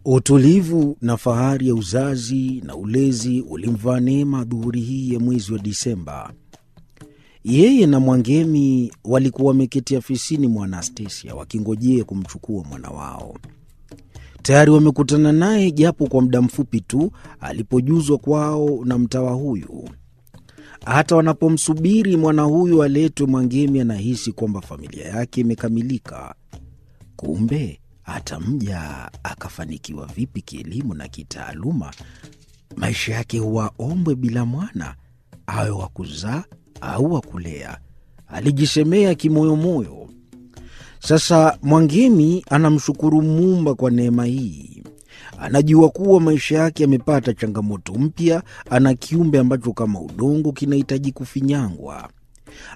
Utulivu na fahari ya uzazi na ulezi ulimvaa Neema dhuhuri hii ya mwezi wa Disemba. Yeye na Mwangemi walikuwa wameketi afisini mwa Anastasia wakingojea kumchukua mwana wao. Tayari wamekutana naye japo kwa muda mfupi tu alipojuzwa kwao na mtawa huyu. Hata wanapomsubiri mwana huyu aletwe, Mwangemi anahisi kwamba familia yake imekamilika. Kumbe hata mja akafanikiwa vipi kielimu na kitaaluma, maisha yake huwa ombwe bila mwana, awe wa kuzaa au wa kulea, alijisemea kimoyomoyo. Sasa Mwangemi anamshukuru Muumba kwa neema hii. Anajua kuwa maisha yake yamepata changamoto mpya. Ana kiumbe ambacho kama udongo kinahitaji kufinyangwa.